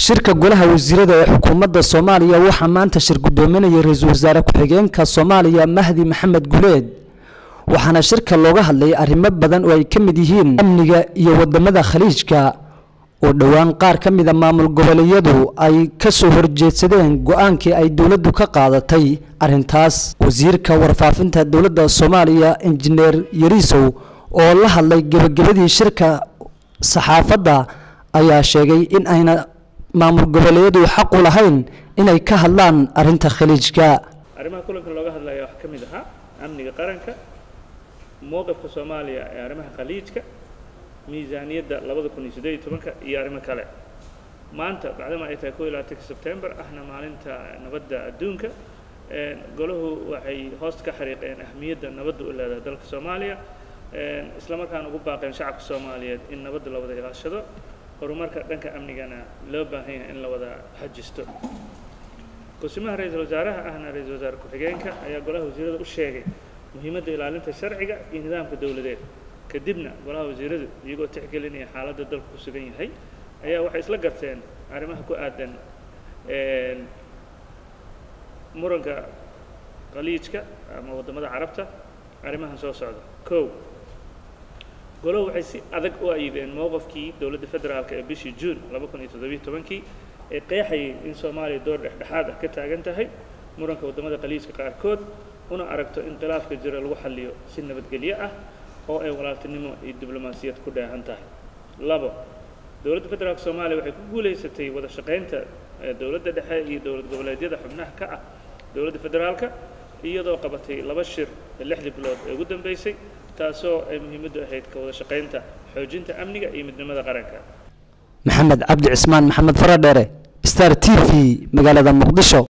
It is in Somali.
shirka golaha wasiirada ee xukuumadda soomaaliya waxaa maanta shir guddoominaya ra-iisul wasaare ku-xigeenka soomaaliya mahdi maxamed guleed waxaana shirka looga hadlay arrimo badan oo ay ka mid yihiin amniga iyo wadamada khaliijka oo dhowaan qaar ka mida maamul goboleedyadu ay ka soo horjeedsadeen go-aankii ay dowladdu ka qaadatay arrintaas wasiirka warfaafinta dowladda soomaaliya injineer yariisow oo la hadlay gebagabadii shirka saxaafadda ayaa sheegay in ayna maamul goboleedyadu xaq u lahayn inay ka hadlaan arrinta khaliijka arrimaha kulanka looga hadlaya waxaa ka mid ahaa amniga qaranka mowqifka soomaaliya ee arrimaha khaliijka miisaaniyadda labada kun iyo siddeed iyo tobanka iyo arrimo kale maanta bacdama ay tahay kow iyo labaatanka sebtembar ahna maalinta nabadda adduunka golahu waxay hoosta ka xariiqeen ahmiyadda nabadda u leedahay dalka soomaaliya isla markaana ugu baaqeen shacabka soomaaliyeed in nabadda la wada ilaashado horumarka dhanka amnigana loo baahan yahay in la wada xajisto kusimaha ra-iisul wasaaraha ahna ra-iisul wasaare ku-xigeenka ayaa golaha wasiirada u sheegay muhiimadda ilaalinta sharciga iyo nidaamka dowladeed kadibna golaha wasiiradu iyagoo tixgelinaya xaaladda dalku ku sugan yahay ayaa waxay isla garteen arrimaha ku aadan muranka khaliijka ama waddamada carabta arrimahan soo socda kow golohu waxay si adag u ayideen mowqafkii dowladda federaalka ee bishii juun laba kun iyo toddobiyo tobankii ee qeexayay in soomaaliya door dhexdhexaad ah ka taagan tahay muranka waddamada khaliijka qaarkood una aragto in khilaafka jira lagu xalliyo si nabadgelyo ah oo ay walaaltinimo iyo diblomaasiyad ku dheehan tahay labo dowladda federaalka soomaaliya waxay ku guulaysatay wada shaqaynta dowladda dhexe iyo dowlad goboleedyada xubnaha ka ah dowladda federaalka iyadoo qabatay laba shir lixdii bilood ee ugu dambeysay taasoo ay muhiimaddu ahayd ka wada shaqaynta xoojinta amniga iyo midnimada qaranka maxamed cabdi cismaan maxamed faradheere star t v magaalada muqdisho